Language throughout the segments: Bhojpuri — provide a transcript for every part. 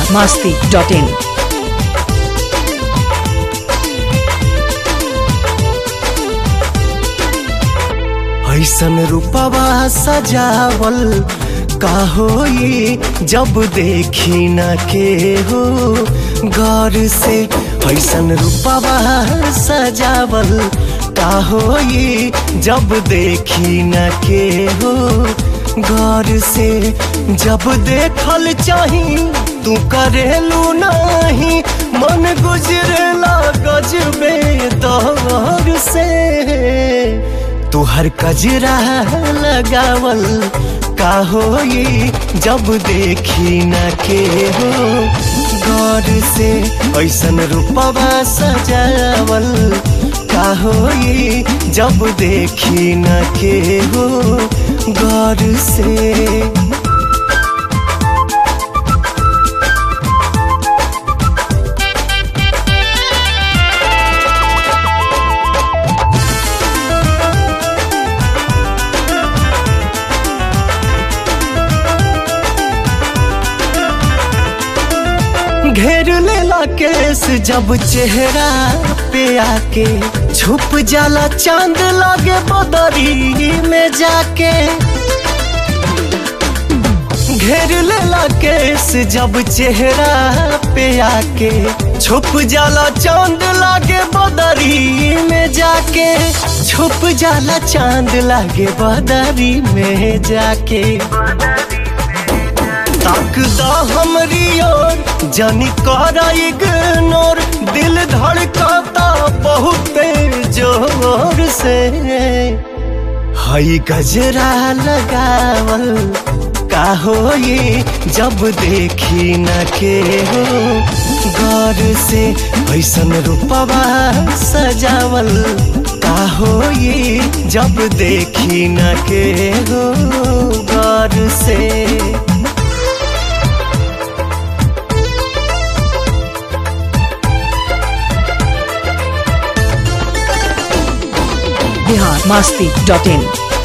masti.in. ऐसन रूपवा सजावल का होई जब देखी न के हो गौर से ऐसन रूपवा सजावल का होई जब देखी न के हो गौर से जब देखल चाही तू करेलू नहीं मन गुजरेला गजबे दौर से तुहर कजरा लगावल का होई जब देखी न के हो गौर से ऐसन रूपवा सजावल का होई जब देखी न के हो गौर से घेर लेला केस जब चेहरा पे आके छुप जाला चांद लागे बदरी में जाके घेर लेला केस जब चेहरा पे आके छुप जाला चांद लागे बदरी में जाके छुप जाला चांद लागे बदरी में जाके ताकदा हमरी ओर जानी कर इग्नोर दिल धड़काता बहुत जोर से हई गजरा लगावल का होई जब देखी न के हो गौर से ऐसन रूपवा सजावल का होई जब देखी न के हो गौर से Bihar masti.in.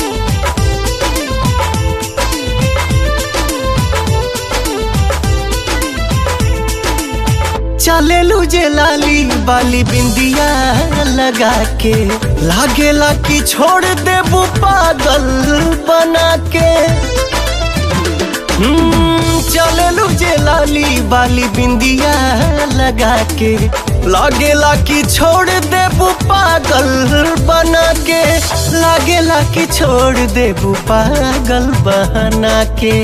चले जे लाली बाली बिंदिया लगा के लागेला कि छोड़ देबू पागल बना के चले जे लाली बाली बिंदिया लगा के लागेला कि छोड़ देबू पागल बना के लागेला कि छोड़ देबू पागल बना के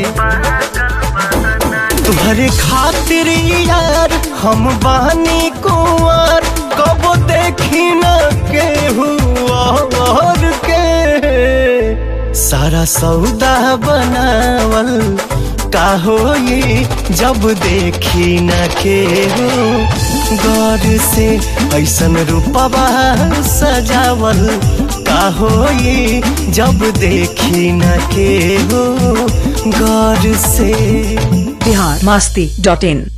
तुम्हारे खातिर यार हम बानी कुंवर कब देखी न के हुआ और के सारा सौदा बनावल का होई जब देखी न के हो गौर से ऐसन रूपवा सजावल का होई जब देखी न के हो गौर से Bihar masti.in.